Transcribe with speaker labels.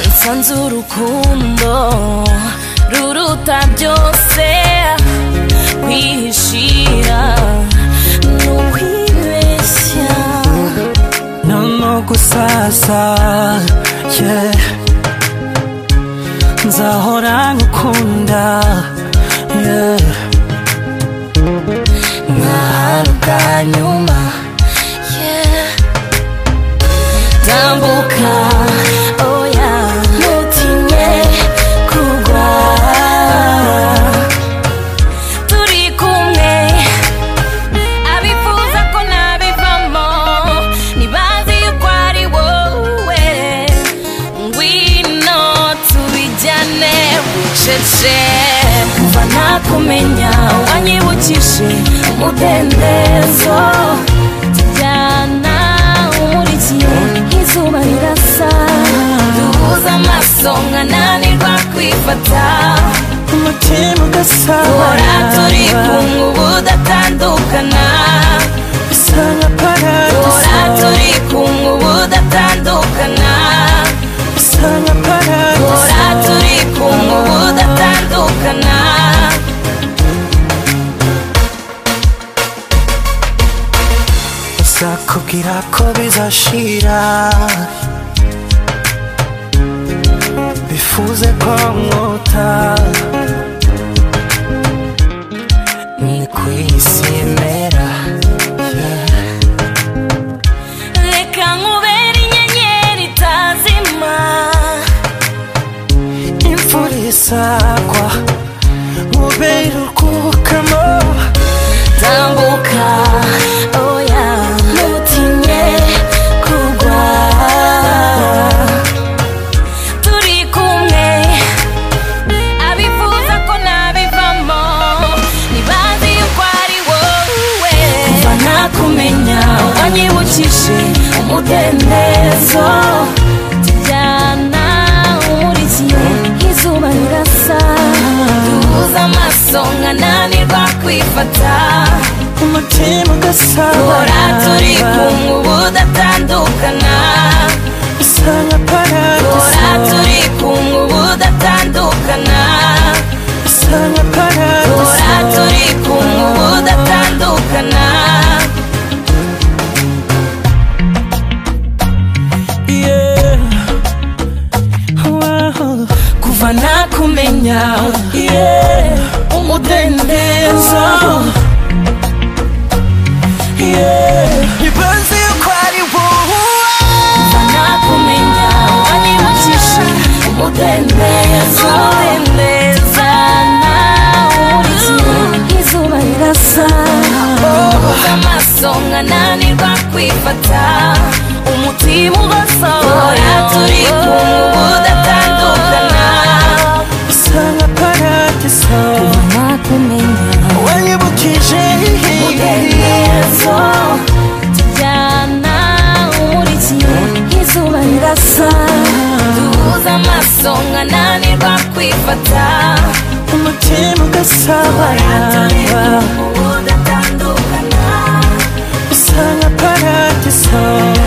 Speaker 1: nsanze urukundo ruruta byose kwihishira ni ukwibeshya
Speaker 2: noneho gusasa yeah. nzahora ngukunda yeah.
Speaker 1: nk'ahantu bwa nyuma yeah. tambuka oya ntutinye kugwa turi kumwe abifuza ko nabivamo ntibazi yuko ari wowe ngwino tubijyane bucece kuva nakumenya wanyibukije umudendezo tujyana umurikiye nk'izuba rirasa duhuza amaso nkananirwa kwifata
Speaker 2: umutima
Speaker 1: duhora turi
Speaker 2: ugasabana
Speaker 1: kumwe ubu datandukana
Speaker 2: bisa nka
Speaker 1: Duhora
Speaker 2: paradiso
Speaker 1: turi kumwe ubu datandukana
Speaker 2: bisa nka
Speaker 1: Duhora
Speaker 2: paradiso
Speaker 1: turi kumwe ubu datandukana
Speaker 2: sakubwira ko bizashira bifuze ko mwota ni ku isi imera yeah.
Speaker 1: Reka nkubere inyenyeri itazima
Speaker 2: imvura izagwa mubere urwukamo
Speaker 1: Tambuka oya ntutinye kugwa Turi kumwe abifuza ko nabivamo ntibazi yuko ari wowe kuva nakumenya wanyibukije umudendezo tujyana umurikiye nk'izuba rirasa duhuza amaso nkananirwa kwifata
Speaker 2: umutima
Speaker 1: duhora turi
Speaker 2: ugasabana
Speaker 1: kumwe ubu datandukana
Speaker 2: bisa nka
Speaker 1: duhora
Speaker 2: paradiso
Speaker 1: turi kumwe ubu datandukana
Speaker 2: bisa nka
Speaker 1: Duhora
Speaker 2: paradiso
Speaker 1: turi kumwe ubu datandukana
Speaker 2: Yeah. Wow.
Speaker 1: kuva nakumenya
Speaker 2: Yeah.
Speaker 1: umudendezo
Speaker 2: Yeah. Ibanze yuko ari wowe
Speaker 1: kuva nakumenya wanibukije umudendezo ndezana urikiwe nk'izuba rirasa ubuze amaso nkananirwa kwifata umutima ugasaba duhora turi kumwe ubu datandukana
Speaker 2: bisa nka paradiso
Speaker 1: nakumenya
Speaker 2: wanyibukije
Speaker 1: umudendezo tujyana umurikiye nk'izuba rirasa duhuza amaso nkananirwa kwifata
Speaker 2: umutima ugasabana
Speaker 1: ubu datandukana
Speaker 2: bisa nka paradiso